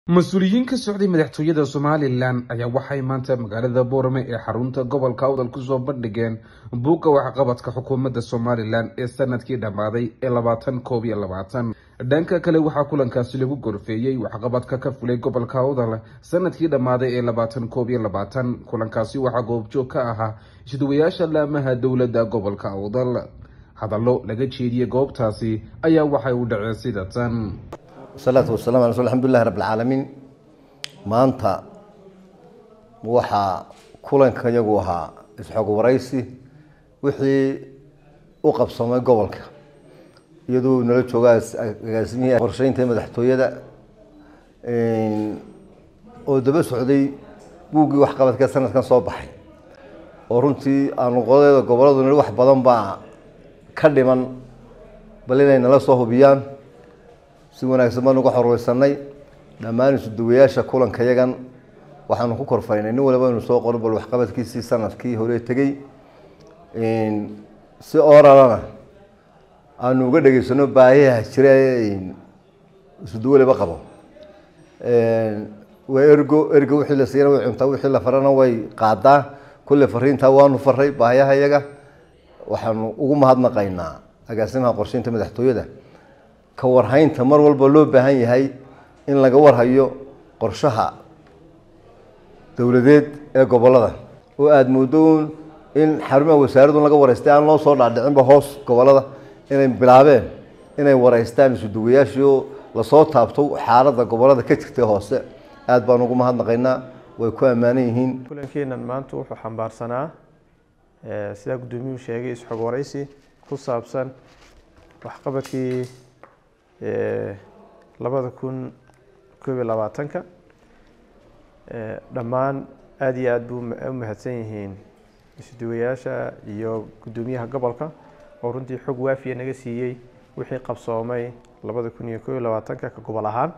mas-uuliyiin ka socday madaxtooyada somalilan ayaa waxay maanta magaalada boorame ee xarunta gobolka awdal kusoo bandhigeen buugga waxqabadka xukuumadda somalilan ee sanadkii dhammaaday ee labaatan koob iyo labaatan dhanka kale waxaa kulankaasi lagu gorfeeyey waxqabadka ka fulay gobolka awdal sanadkii dhammaaday ee labaatan koob iyo labaatan kulankaasi waxaa goobjoog ka ahaa isduwayaasha laamaha dowladda gobolka awdal hadallo laga jeediyey goobtaasi ayaa waxay u dhaceen sida tan wasalaatu wasalamu ala rasul alxamdulilahi rabb alcaalamiin maanta waxaa kulanka iyagu ahaa isxog waraysi wixii u qabsamay gobolka iyadoo nala jooga agaasimihii qorsheynta madaxtooyada oo daba socday buuggii waxqabadka sanadkan soo baxay oo runtii aanuqodeeda goboladu nili wax badan baa ka dhiman bal inay nala soo hubiyaan si wanaagsan baan uga xorweysanay dhammaan isuduwayaasha kulanka yagan waxaanu ku korfaynay nin waliba inu soo qorin bal waxqabadkiisii sanadkii hore tegey si oralana aanu uga dhegeysano baahiyaha jira isudu waliba qabo waa ergo ergo wixii la siiyana way cuntaa wixii la farana way qaadaa kulle fariintaa waanu faray baahiyaha yaga waxaanu ugu mahadnaqaynaa agaasimaha qorsheynta madaxtooyada ka warhaynta mar walba loo baahan yahay in laga warhayo qorshaha dowladeed ee gobolada oo aada moodo in xarumaha wasaaradun laga wareystay aan loo soo dhaadhicinba hoos gobolada inay bilaabeen inay wareystaan isuduwayaashii oo lasoo taabto xaaladda gobolada ka jirtay hoose aada baan ugu mahadnaqaynaa way ku ammaanan yihiin kulankeenan maanta wuxuu xambaarsanaa sidaa guddoomiyuhu sheegay isxog waraysi ku saabsan waxqabadkii labada kun koob iyo labaatanka dhammaan aada iyo aada bu u mahadsan yihiin isduwayaasha iyo guddoomiyaha gobolka oo runtii xog waafiya naga siiyey wixii qabsoomay labada kun iyo koob iyo labaatanka ka gobol ahaan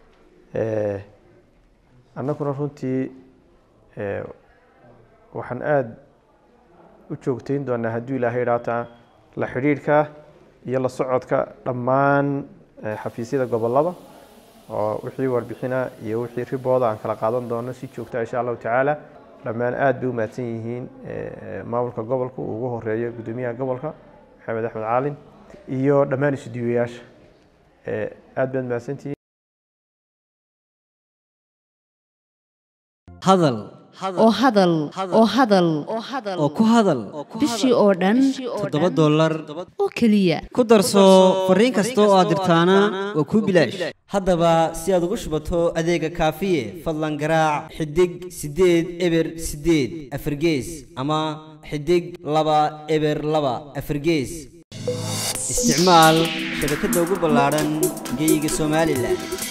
annaguna runtii waxaan aada u joogteyn doonaa hadduu ilaahay idhaata la xidhiidhka iyo la socodka dhammaan xafiisyada gobolada oo wixii warbixina iyo wixii ribooda aan kala qaadan doono si joogta insha allahu tacaala dhammaan aada bay u mahadsan yihiin maamulka gobolka uu ugu horeeyo guddoomiyaha gobolka maxamed axmed caalin iyo dhammaan isudiiwayaasha aada baad mahadsantihiin hadal oo hadal oo hadal oo ku hadal bishii oo dhan toddoba dollar oo keliya ku darso fariin kasta oo aad dirtaana waa kuu bilaash haddaba si aad ugu shubato adeega kaafiye fadlan garaac xidig siddeed eber siddeed afargees ama xidig laba eber laba afargees isticmaal shabakadda ugu ballaadhan geyga somalilan